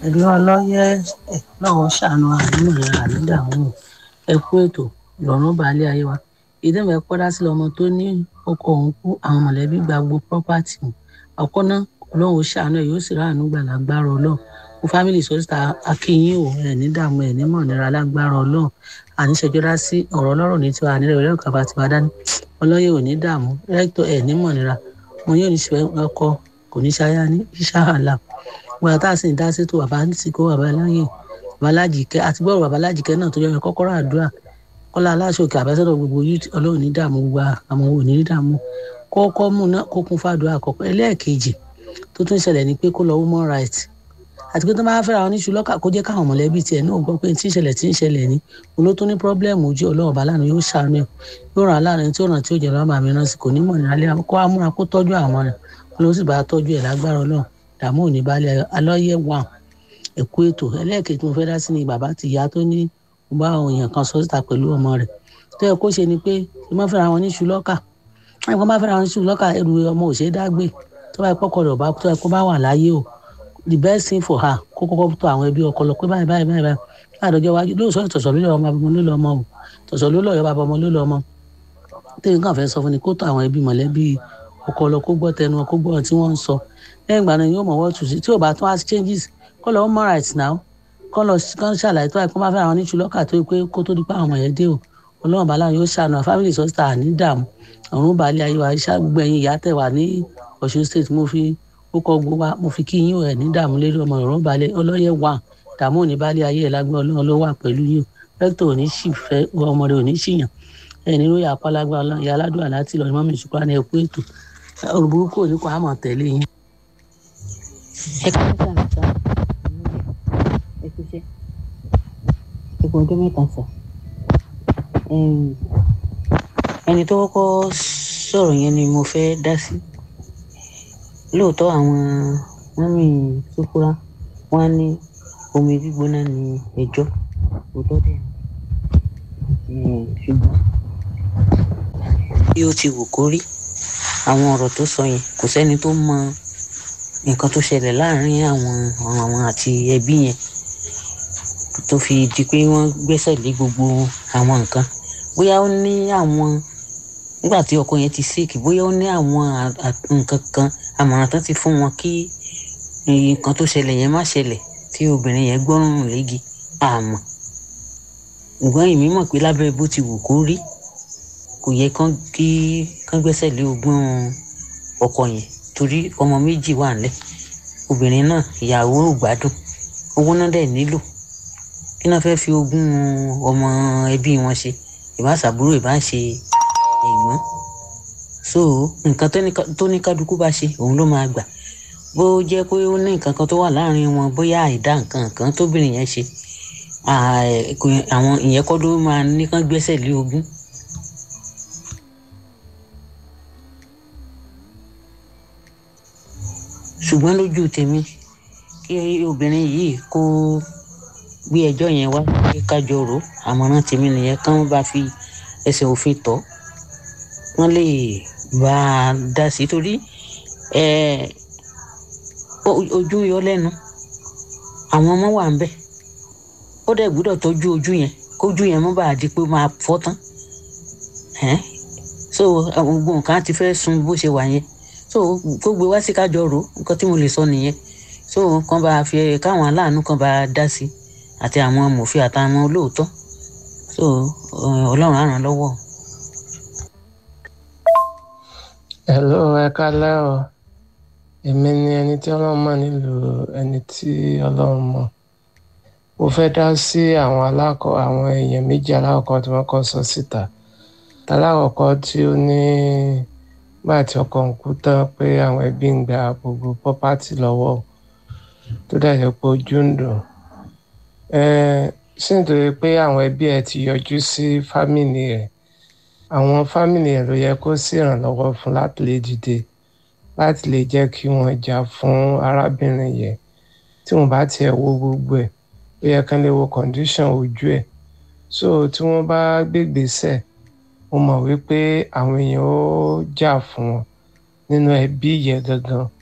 ẹ̀lú ọlọ́yẹ ẹ̀ lọ́wọ́ ṣàánú àánú rẹ̀ ànídàmú ẹ kú ètò ìrọ̀rùn balẹ̀ ayé wa ìdẹ́wẹ̀ pọ́dá sí ọmọ tó ní ọkọ òun kú àwọn mọ̀lẹ́bí gba gbogbo property ọkọ náà ọlọ́run ṣàánú ẹ̀ yóò sì ráàánú gbà lágbára ọlọ́run fún family sọ́sítà akínyìn ò ẹ̀ ní dààmú ẹ̀ ní mọ̀nira lágbára ọlọ́run àníṣẹjọ́dá sí ọ̀rọ̀ ọlọ́run ní tiwa ànílẹ̀ ìrẹ́lẹ̀ kàbá tiwa dání ọlọ́yẹ ò ní dààmú rẹ́tọ̀ ẹ̀ ní mọ̀nira mo yóò ní ṣe ọkọ kò ní ṣáyá ní ṣáàlà wọn tá a sì ń dá sí tó bàbá sì kó bàbá láyè bàbá lájìkẹ́ àti gbọ́rọ̀ bàbá lájìkẹ́ náà tó yọ kọ́kọ́rọ́ àdúrà kọ́lá aláṣọkè àbẹ́sọ̀rọ̀ gbogbo youth ọlọ́run ní dààmú gbogbo àwọn òní ní dààmú kọ́kọ́ mú náà kó kún fàdúrà àkọ́kọ́ ẹlẹ́ẹ̀kejì tó tún ṣẹlẹ̀ ní pé kó lọ human right àti pé tó máa fẹ́ra wọn ní ṣùlọ́kà kó jẹ́ káwọn mọ̀lẹ́bí tiẹ̀ náà gbọ́ pé tí ń ṣẹlẹ̀ tí ń ṣẹlẹ̀ ní òun ló tún ní pọ́blẹ́mù ojú ọlọ́run bá lánàá yóò ṣàánú ẹ̀ yóò ràn án láàrin tí ó ràn tí ó jẹ́ lọ́wọ́ màmí náà sì kò ní mọ̀ ní alẹ́ kó amúra kó tọ́jú àwọn rẹ̀ ló sì bá tọ́jú ẹ̀ lágbára ọlọ́run dààmú òní balẹ̀ alọ́yẹ̀ wà ẹ̀kú ètò ẹlẹ́ẹ̀kejì tí mo fẹ́ dá sí ni bàbá ti ìyá tó ní mo bá àwọn èèyàn kan sọ síta pẹ̀lú ọmọ rẹ̀ tó yẹ kó ṣe ni pé kí wọ́n fẹ́ra wọn ní ṣùlọ́kà wọ́n bá fẹ́ra wọn ní ṣùlọ́kà ẹrù ọmọ òṣèré dágbé tó bá pọ́kọ rẹ̀ ọba tó yẹ kó bá wà láyé o the best thing for her kó kọ́kọ́ tó àwọn ẹbí ọkọ lọ pé báyìí báyìí báyìí láàdọ́jọ́ wájú lóòótọ́ tọ̀sọ̀ ló lọ ọmọ ọmọ ló lọ ọmọ o tọ̀sọ̀ ló lọ ọyọ́ bàbá ọmọ ló lọ ọmọ tẹ́yìn kan fẹ́ sọ fún ni kó tó àwọn ẹbí mọ̀lẹ́bí ọkọ lọ kó gbọ́ tẹnu kó gbọ́ tí wọ́n ń sọ lẹ́yìn ìgbà náà yóò mọ̀ wọ́n tù sí tí ò bá tún wá changes kọ́ lọ human rights now kọ́ lọ kọ́ ṣàlàyé tó àìkú máa fẹ́ àwọn oníṣu lọ́kà tó pé kó tó di pé àwọn ọmọ yẹn dé o ọlọ́run bàálà yóò ṣàánú family sọ́sítà ní dààmú ọ̀run balẹ̀ ayé wa iṣẹ́ gbogbo ẹ̀yìn ìyá tẹ̀ wá ní Ọ̀ṣun state mo fi ó kọ́ gbogbo wa mo fi kí yín ẹ̀ ní dààmú lérí ọmọ ọ̀run balẹ̀ ọlọ́yẹ wà dààmú òní balẹ̀ ayé ẹ̀ lágbẹ́ ọlọ́run ló wà pẹ̀lú yín rẹ́tọ̀ òní sì fẹ́ ọmọ rẹ̀ òní ṣìyàn ẹ̀ ní lóye àpálágbá ọlọ́run ìyá aládùn àláti lọ́ọ́ mọ́mí ìṣùkúrá ní ẹ̀kú ètò olùburúkú òní kò àmọ̀ tẹ̀lé yín. ẹ ká ló sàn sá ẹ kú iṣẹ́ ẹ kú ọjọ́ mẹ́ta sá ẹni tó kọ́kọ́ sọ̀rọ̀ yẹn ni mo fẹ́ dá sí lóòótọ́ àwọn mọ́mì sókúrá wọn ní omi gbígbóná ní ẹjọ́ òótọ́ dẹ̀ ṣùgbọ́n bí ó ti wù kó rí àwọn ọ̀rọ̀ tó sọ yẹn kò sẹ́ni tó mọ nǹkan tó ṣẹlẹ̀ láàrin àwọn àwọn àti ẹbí yẹn tó fi di pé wọ́n gbẹ́sẹ̀ lé gbogbo àwọn nǹkan bóyá ó ní àwọn nígbà tí ọkọ yẹn ti sick bóyá ó ní àwọn nǹkan kan àmọ̀ràn tán ti fún wọn kí nǹkan tó ṣẹlẹ̀ yẹn má ṣẹlẹ̀ tí obìnrin yẹn gbọ́rùn léegi àmọ́ ṣùgbọ́n èmi mọ̀ pé lábẹ́ bó ti wù kó rí kò yẹ kán kí kán gbẹ́sẹ̀ lé ogún ọkọ yẹn torí ọmọ méjì wà nílẹ̀ obìnrin náà ìyàwó ò gbádùn owó náà dẹ̀ nílò kí náà fẹ́ẹ́ fi ogún ọmọ ẹbí wọn ṣe ìbá ṣàbúrò ìbá ṣe ẹ̀gbọ́n so nǹkan tó ní kálukú bá ṣe òun ló máa gbà bó jẹ́ pé ó ní nǹkan kan tó wà láàrin wọn bóyá àìdá nǹkan kan tóbìnrin yẹn ṣe àwọn ìyẹn kọ́ ló máa ní kán gbẹ́sẹ̀ lé ogún. ṣùgbọ́n lójú tèmi kí obìnrin yìí kó gbé ẹjọ́ yẹn wá pé kájọ rò àmọ̀ràn tèmi nìyẹn kán bá fi ẹsẹ̀ òfin tọ́ wọ́n lè bá a dá sí torí ojú yọ lẹ́nu àwọn ọmọ wà ń bẹ̀ ó dẹ̀ gbúdọ̀ tọ́jú ojú yẹn kójú yẹn mọ́ bá a di pé máa fọ́ tán so gbogbo nǹkan ti fẹ́ sun bó ṣe wà yẹn so kó gbé wá sí kájọ rò nǹkan tí mo lè sọ nìyẹn so kàn bá fi káwọn aláàánú kan bá dá sí àti àwọn mòfin àtàwọn olóòótọ́ so ọlọ́run á ràn lọ́wọ́. hello ẹ kálẹ́ o èmi ni ẹni tí ọlọ́run mọ̀ nílùú ẹni tí ọlọ́run mọ̀ mo fẹ́ dá sí àwọn alákọ̀ àwọn èèyàn méjì alákọ̀ọ́kọ́ tí wọ́n kọ́ sọ síta talákọ̀ọ́kọ́ tí ó ní nígbà tí ọkọ ń kú tán pé àwọn ẹbí ń gba gbogbo pọ́pátì lọ́wọ́ tó dẹ̀ jẹ́ pé ojú ń dùn sí nítorí pé àwọn ẹbí ẹ ti yọjú sí fámìlì ẹ àwọn fámìlì ẹ ló yẹ kó sì ìrànlọ́wọ́ fún láti lè dìde láti lè jẹ́ kí wọ́n jà fún arábìnrin yẹn tí wọ́n bá tiẹ̀ wo gbogbo ẹ̀ ó yẹ kán lè wo condition ojú ẹ̀ so tí wọ́n bá gbégbèsè mo mọ̀ wípé àwọn èèyàn ó jà fún wọn nínú ẹbí yẹn gangan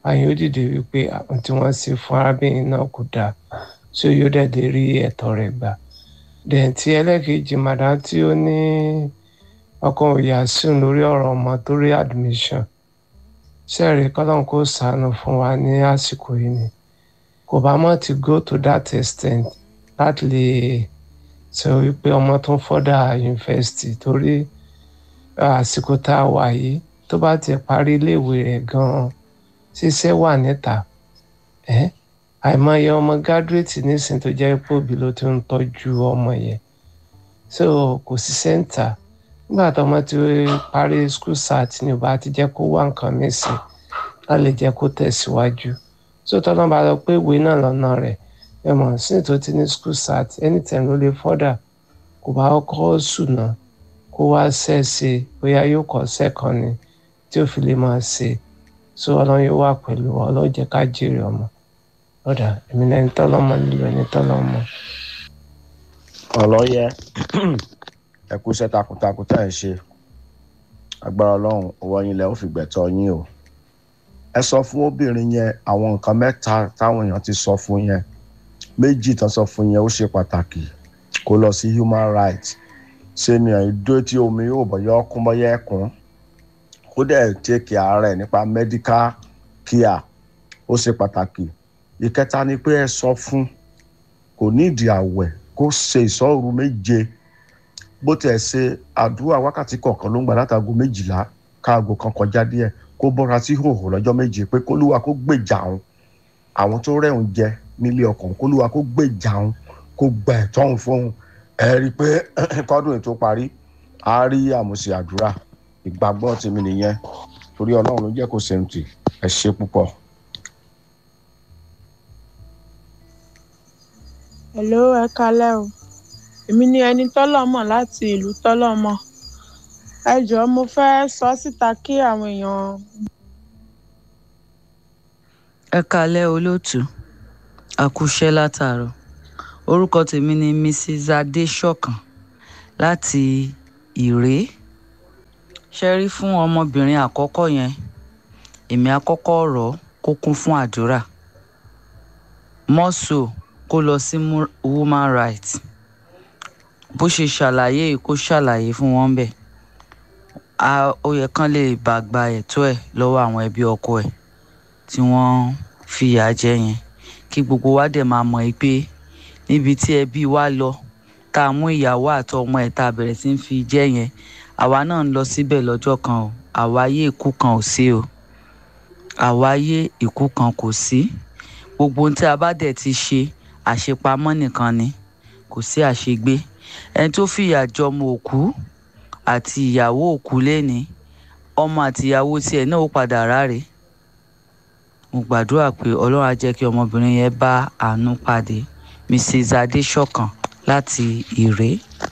àyìn ó dìde wípé àwọn tí wọ́n ṣe fún arábìnrin náà kò dáa tí ó yóò dẹ̀dẹ̀ rí ẹ̀tọ́ rẹ̀ gbà dẹ̀ tí ẹlẹ́kejì màdá tí ó ní ọkàn òyà sùn lórí ọ̀rọ̀ ọmọ tó rí admission sẹ́ẹ̀rì kọ́lọ́n kó sànù fún wa ní àsìkò yìí ni kò bá mọ̀ ti go to that extent láti lè sọ wípé ọmọ tó ń fọ́dà yunifásitì torí àsìkò tá a wà yìí tó bá ti parí iléèwé rẹ̀ gan-an ṣiṣẹ́ wà níta ẹ́ àìmọye ọmọ gádùrẹ́tì nísìnyí tó jẹ́ pé òbí ló ti ń tọ́jú ọmọ yẹn so kò sí sẹ́ńtà nígbà tó ọmọ ti parí school sat ni ò bá ti jẹ́ kó wá nǹkan nísìn láti lè jẹ́ kó tẹ̀síwájú so tọ́lá bá lọ pé ìwé náà lọ́nà rẹ̀ ẹ mọ̀ sí tó ti ní school sat anytime ló lè fọ́dà kò bá kọ́ sùnà kó wá ṣẹ́ẹ̀ṣe bóyá yóò kọ́ sẹ́ẹ̀kan ni tí ó fi lè máa ṣe so ọlọ́run yóò wà pẹ̀lú wa ọlọ́run jẹ́ ká jèrè ọmọ ọ̀dà èmi lẹ́ni tọ́lọ́mọ nílò ẹni tọ́lọ́mọ. ọlọ́yẹ ẹ kú iṣẹ́ takuntakun tá ẹ̀ ń ṣe agbára ọlọ́run owó yín lẹ́ ó fi gbẹ̀tọ́ yín o ẹ sọ fún obìnrin yẹn àwọn nǹkan mẹ́ta táwọn èèyàn ti sọ fún yẹn méjì tán sọ fún yẹn ó ṣe pàtàkì kó lọ sí human rights ṣe ni ìdó tí omi yóò bọ̀yọ́ ọkún bọ́yọ́ ẹ̀kún kó dẹ̀ take ààrẹ nípa medical care ó ṣe pàtàkì ìkẹta ni pé ẹ sọ fún kò nídìí àwẹ̀ kó ṣe ìṣọ́ru méje bó tiẹ̀ ṣe àdúrà wákàtí kọ̀ọ̀kan ló ń gbà látago méjìlá káago kan kọjá díẹ̀ kó bọ́ra sí hòhò lọ́jọ́ méje pé kólúwa kó gbèjà òun àwọn tó rẹ̀hùn jẹ nílé ọkàn kólúwa kó gbèjà òun kó gba ẹ̀tọ́ òun fóun ẹ rí i pé kọ́dún ètò parí a rí àmùsí àdúrà ìgbàgbọ́ tèmi nìyẹn torí ọlọ́run ló jẹ́ kó ṣe ń tì ẹ ṣe púpọ̀. hello ẹ kalẹ́ o èmi ni ẹni tọ́lọ́mọ̀ láti ìlú tọ́lọ́mọ̀ ẹ jọ̀ọ́ mo fẹ́ sọ síta kí àwọn èèyàn ẹ kalẹ́ olóòtú àkúṣẹ́ látàárọ̀ orúkọ tèmi ni mrs adéṣọ̀kan láti ìré ṣe rí fún ọmọbìnrin àkọ́kọ́ yẹn èmi àkọ́kọ́ rọ̀ ọ́ kó kún fún àdúrà mọ́sọ̀ kó lọ sí mu- woman rights bó ṣe ṣàlàyé yìí kó ṣàlàyé fún wọn bẹ́ẹ̀ a- ó yẹ kán lè bá gba ẹ̀tọ́ ẹ̀ lọ́wọ́ àwọn ẹbí ọkọ ẹ̀ tí wọ́n fìyà jẹ yẹn kí gbogbo wa dẹ̀ máa mọ̀ pé níbi tí ẹbí wa lọ tá a mú ìyàwó àtọmọ ẹ̀ tá a bẹ̀rẹ̀ sí ń fi jẹ yẹn àwa náà ń lọ síbẹ̀ lọ́jọ́ kan o àwáyé ikú kan ò sí o àwáyé ikú kan kò sí gbogbo ohun tí a bá dẹ̀ ti ṣe àṣepamọ́ nìkan ni kò sí àṣegbé ẹni tó fìyà jọmọ òkú àti ìyàwó òkú lẹ́ni ọmọ àti ìyàwó tiẹ̀ náà ó padà ráre mo gbàdúrà pé ọlọ́run á jẹ́ kí ọmọbìnrin yẹn bá àánú pàdé mrs adéṣọ̀kan láti ìré.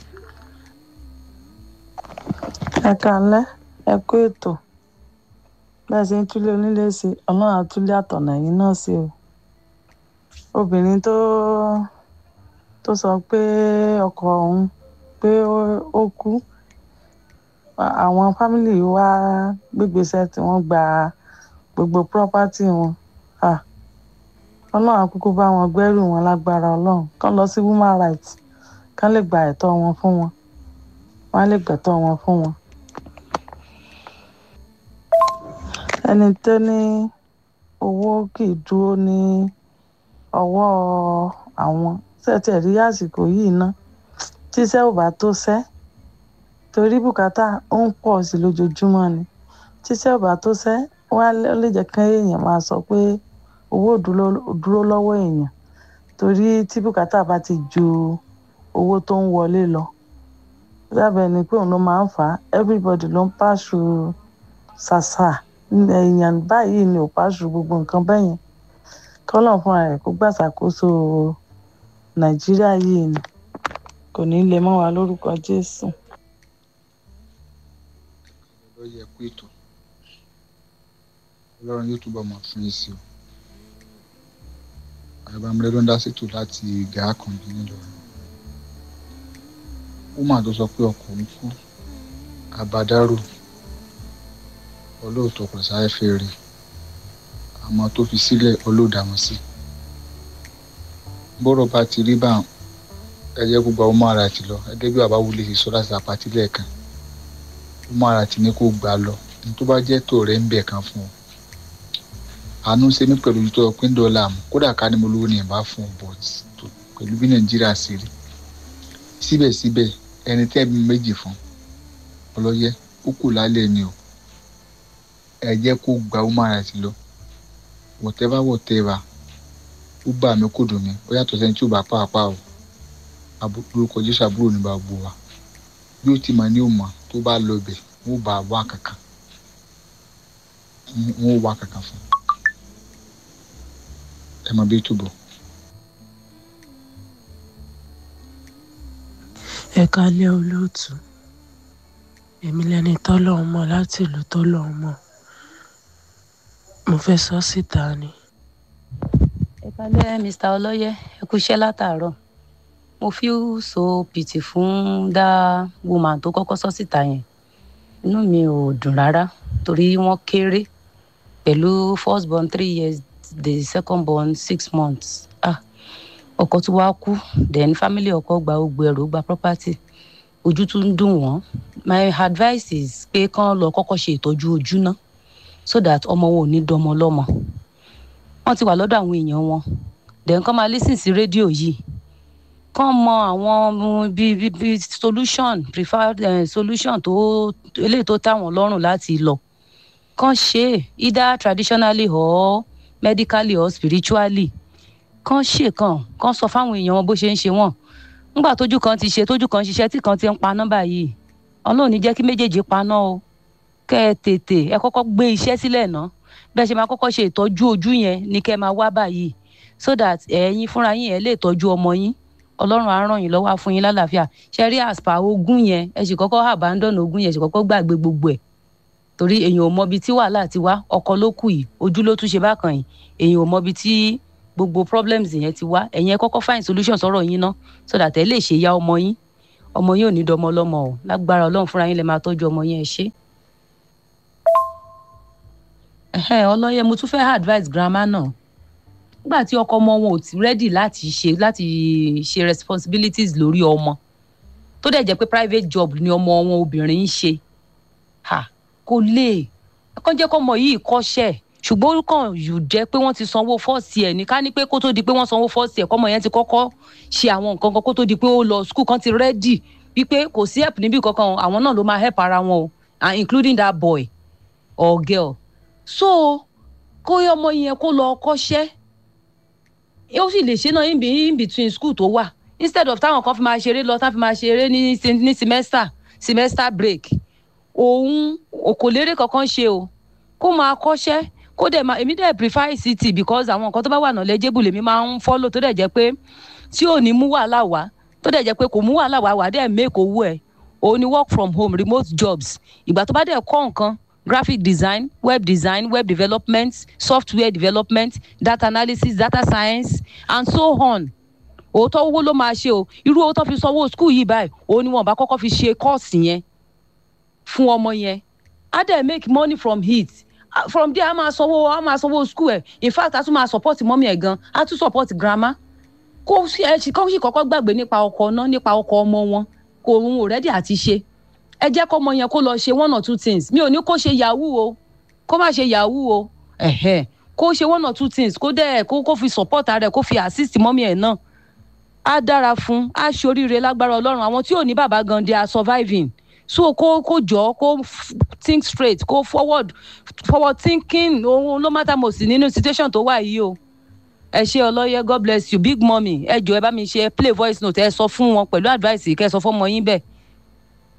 ẹ kànlẹ́ ẹ kú ètò bẹ́ẹ̀ ṣe ń túlé onílé sí ọlọ́run àtúlé àtọ̀nà yìí náà sí o obìnrin tó tó sọ pé ọkọ òun pé ó- ó kú àwọn fámìlì wa gbégbèsè tí wọ́n gba gbogbo pírọ́pátì wọn Ah, ọlọ́run àkókò bá wọn gbẹ́rù wọn lágbára ọlọ́run kán lọ sí woman rights kán lè gba ẹ̀tọ́ wọn fún wọn wọ́n á lè gbẹ̀tọ́ wọn fún wọn. ẹni tó ní owó kì í dúró ní ọwọ́ àwọn tẹ̀tẹ̀ rí àsìkò yìí ná tíṣẹ́ ò bá tó ṣẹ́ torí bùkátà ó ń pọ̀ sí lójoojúmọ́ ni tíṣẹ́ ò bá tó ṣẹ́ wọ́n á lé- ó lè jẹ́ kí èèyàn máa sọ pé owó ò dúró dúró lọ́wọ́ èèyàn torí tí bùkátà bá ti ju owó tó ń wọlé lọ lábẹ́ ni pé òun ló máa ń fà á everybody ló ń pàṣù ṣàṣà èèyàn báyìí ni ò pàṣù gbogbo nǹkan bẹ́yẹn kọ́lọ́n fúnra rẹ̀ kó gbàṣàkóso nàìjíríà yìí ni kò ní í lè mọ́ wa lórúkọ jésù. ló yẹ kó ètò ọlọ́run yóò túbọ̀ mọ̀ fún yín sí o àbámúlẹ̀ ló ń dá sètò láti gàá kan bí nílọrin woman tó sọ pé ọkọ òun kú àbádárò olóòótọ́ kò sáré fẹ́ rí àmọ́ tó fi sílẹ̀ ọlọ́dàmọ́ sí bọ́rọ̀ bá ti rí báwọn ẹ jẹ́ kó gba ọmọ ara ti lọ gẹ́gẹ́ bí bàbá wulẹ̀ ṣe sọ láti àpàtì lẹ́ẹ̀kan ọmọ ara ti ní kó gbà lọ ní tó bá jẹ́ tó rẹ̀ ń bẹ̀ kan fún ọ àánú ṣe mí pẹ̀lú tó pín dọ́là mu kódà ká ní mo lówó ní ìbá fún ọ but pẹ̀lú bí nàìjíríà ṣe rí síbẹ̀síbẹ̀ ẹni tẹ́ bí méjì fún ọlọ́yẹ ó kù lálẹ́ ni o ẹ jẹ́ kó gba ọmọ ara ti lọ whatever whatever ó bà mí kò dùn mí ó yàtọ̀ sẹ́ni tí ò bá pàápàá o lórúkọ jésù àbúrò ní bá gbó wa bí ó ti mà ní òmà tó bá lọ bẹ̀ wọ́n bá wá kankan wọ́n wá kankan fún ẹ mọ bí túbọ̀. ẹ kálẹ́ olóòtú èmi lẹni tọ́lọ́hún mọ̀ láti ìlú tọ́lọ́hún mọ̀ mo fẹ́ sọ síta ni. ẹ kálẹ́ mr ọlọ́yẹ ẹ kú iṣẹ́ látàárọ̀ mo feel so pity fún dá woman tó kọ́kọ́ sọ síta yẹn inú mi ò dùn rárá torí wọ́n kéré pẹ̀lú first born three years the second born six months ah ọkọ tí wàá kú then family ọkọ gba gbogbo ẹrù gba property ojú tún ń dùn wọ́n my advice is pé kán lọ kọ́kọ́ ṣe ìtọ́jú ojú náà so that ọmọ wọn ò ní dọmọ lọ́mọ wọ́n ti wà lọ́dọ̀ àwọn èèyàn wọn then kán máa listen sí rédíò yìí kán mọ àwọn bíi bíi bíi solution preferred uh, solution tó eléyìí tó táwọn lọ́rùn láti lọ kán ṣe either traditionally or medically or spiritually kán ṣe kàn kán sọ fáwọn èèyàn wọn bó ṣe ń ṣe wọn nígbà tójú kan ti ṣe tójú kan ṣiṣẹ́ tí kan ti ń paná báyìí ọlọ́run ní jẹ́ kí méjèèjì paná o kẹ́ ẹ tètè ẹ kọ́kọ́ gbé iṣẹ́ sílẹ̀ ná bẹ́ẹ̀ ṣe máa kọ́kọ́ ṣe ìtọ́jú ojú yẹn ní kẹ́ ẹ máa wá báyìí so that ẹ̀yin fúnra yín ẹ lè tọ́jú ọmọ yín ọlọ́run á ràn yín lọ́wọ́ á fún yín lálàáfíà ṣe rí àspa ogún yẹn ẹ sì kọ́kọ́ abandon ogún yẹn ẹ sì kọ́kọ́ gbàgbé gbogbo ẹ̀ torí èèyàn ò mọbi tí wàhálà ti wá ọkọ ló kù yìí ojú ló tún ṣe bákan yìí èèyàn ò mọbi tí gbogbo problems yẹn ti wá ẹ̀yin ẹ kọ́kọ́ find solution sọ̀rọ̀ yín ná so that ẹ lè ṣe ya ọmọ yín ọmọ yín ò ní dọmọ lọ́mọ o lágbára ọlọ́run fúnra yín lè máa tọ́jú ọmọ yín ẹ ṣé. ọlọ́yẹ mo tún fẹ́ advice grandma náà nígbà tí ọkọ ọmọ wọn ò ti ready láti ṣe láti ṣe responsibilities lórí ọmọ tó dẹ̀ jẹ́ pé private job ni ọmọ wọn obìnrin ń ṣe kò lè kàn jẹ́ kọ́mọ yìí kọ́ṣẹ́ ṣùgbọ́n ó kàn yù jẹ́ pé wọ́n ti sanwó fọ́ọ̀sì ẹ̀ ní ká ní pé kó tó di pé wọ́n sanwó fọ́ọ̀sì ẹ̀ kọ́mọ yẹn ti kọ́kọ́ ṣe àwọn nǹkan kan kó tó di pé ó lọ skul kan ti rẹ́dì wípé kò sí help níbí kankan àwọn náà ló máa help ara wọn o and including that boy or girl so kó ọmọ yẹn kó lọ kọ́ṣẹ́ ó sì lè ṣe náà in, in between school tó wà instead of táwọn kan fi máa ṣeré lọ táwọn fi máa ṣeré ní ní semester semester break òun kò lérè kankan ṣe o kó máa kọ́ṣẹ́ kó dẹ̀ máa èmi dẹ̀ prefer ICT because àwọn nǹkan tó bá wà náà lẹ́jẹ̀bù lèmi máa ń follow tó dẹ̀ jẹ́ pé tí ò ní mú wàhálà wá tó dẹ̀ jẹ́ pé kò mú wàhálà wá wà dẹ̀ make owó ẹ̀ òun ni work from home remote jobs ìgbà tó bá dẹ̀ kọ́ nǹkan graphic design web design web development software development data analysis data science and so on òótọ́ owó ló máa ṣe o irú owó tó fi sanwó school yìí báyìí òun ni wọn bá kọ́kọ́ fi ṣe kọ́ọ̀sì yẹn fún ọmọ yẹn á dẹ̀ make money from it from there a máa sanwó a máa sanwó school ẹ̀ in fact a tún máa support mọ́mí ẹ̀ gan a tún support grandma kó ẹ sì kọ́kọ́ gbàgbé nípa ọkọ náà nípa ọkọ ọmọ wọn kò òun ò rẹ́dí àti ṣe ẹ jẹ́ kọ́mọ yẹn kó lọ ṣe one or two things mi ò ní kó ṣe yahoo o kó má ṣe yahoo o ẹ̀hẹ́ kó ṣe one or two things kó dẹ̀ kó kó fi support rẹ̀ kó fi assist mọ́mí ẹ̀ náà á dára fún á ṣe oríire lágbára ọlọ́run àwọn tí ò ní bàbá gan they are surviving so kó kó jọ kó think straight kó forward forward thinking ohun ló matter most nínú situation tó wà yìí o ẹ ṣe ọlọ́yẹ god bless you big mummy ẹ jọ ẹ bá mi ṣe play voice note ẹ sọ fún wọn pẹ̀lú advice kẹ́ ẹ sọ fún ọmọ yín bẹ́ẹ̀